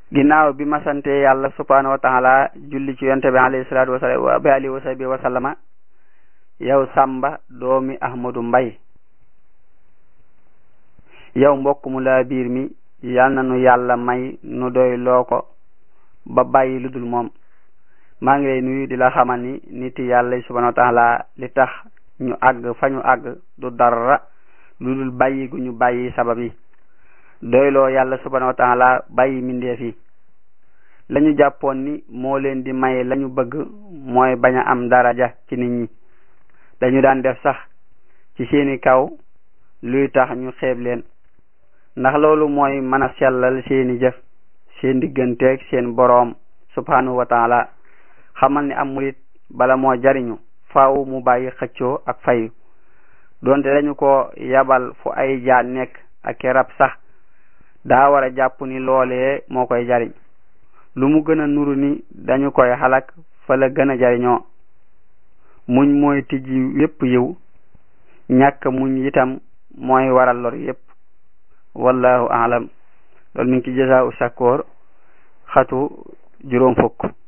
ginnaaw bi ma sante yàlla subhanahu wa taala julli ci yonte bi alayhi salatu wasalaam bi alihi wa sahbi wa sallama yow Samba doomi Ahmadu Mbay yow mbokk mu laa biir mi yal na nu yàlla may nu doy loo ko ba bàyyi lu dul moom maa ngi lay nuyu di la xamal ni nit yàlla subhanahu wa taala li tax ñu àgg fa ñu àgg du dara lu dul bàyyi gu ñu bàyyi sabab yi doyloo yàlla subhanahu wa taala bàyyi mindeef yi lañu jàppoon ni moo leen di may lañu bëgg mooy bañ a am daraja ci nit ñi dañu daan def sax ci seeni kaw luy tax ñu xeeb leen ndax loolu mooy mën a sellal seeni jëf seen digganteeg seen boroom subhanahu wa taala xamal ni am murit bala moo jariñu faaw mu bàyyi xëccoo ak fayu donte dañu ko yabal fu ay jaan nekk ak rab sax daa war a jàpp ni loolee moo koy jariñ lu mu gën a nuru ni dañu koy xalak fa la gën a jariñoo muñ mooy tijji yépp yiw ñàkk muñ itam mooy waral lor yépp wallahu aalam loolu mi ngi ci jasaa u sakkoor xatu juróom fukk